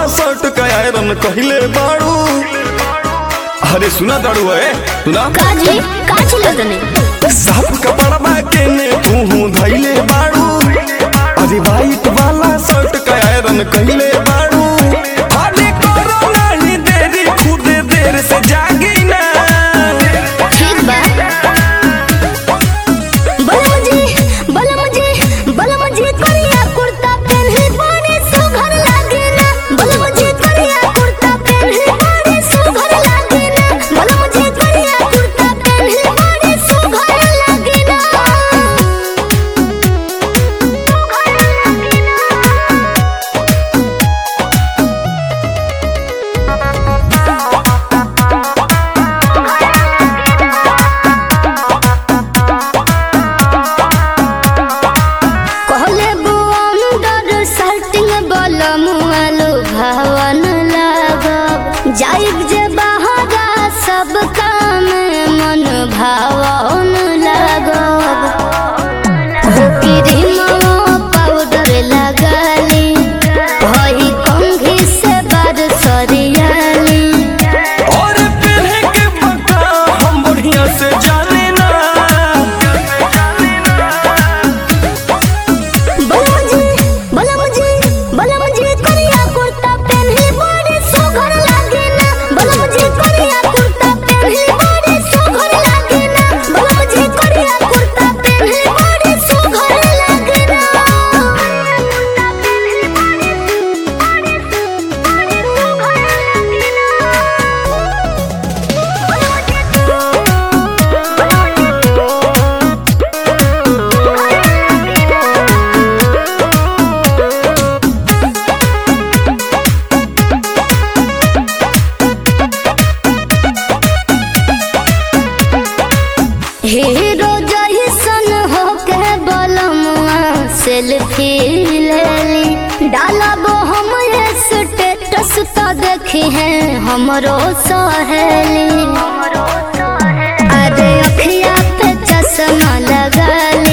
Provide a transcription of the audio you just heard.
shirt का iron कहले बाड़ू अरे सुना दाड़ू है सुना काजी काची लगने साफ कपड़ा के ने तू धैले बाड़ू अरे वाइट वाला शर्ट का आयरन कहले बाड़ू अरे करो नहीं देरी खुद देर से जागी ना ठीक बा बोला मुझे बोला मुझे बोला मुझे करिया कुर्ता पहने बड़े सुघर लागे ना बोला मुझे करिया कुर्ता पहने बड़े सुघर लागे ना बोला मुझे करिया कुर्ता पहने बड़े सुघर लागे ना कहले बुअंदर सर्टिंग बल मुआलो भवन लागब जाइब जे बहारा सब काम मन भावन लागब क्रीमो पाउडर लगाली भई कंघी से बार सरियाली और पहने के बता हम बढ़िया से जाने ना बोला मुझे बोला मुझे बोला मुझे करिया कुर्ता पहने बड़े सुघर लागे ना बोला मुझे करिया कुर्ता पहने बड़े सुघर लागे ना बोला मुझे करिया कुर्ता पहने बड़े सुघर लागे ना हीरो जैसन होके बलमुआ सेल्फी लेली डालब हम स्टेटस तो देखी है हमरो सहेली अरे अखिया पे चश्मा लगा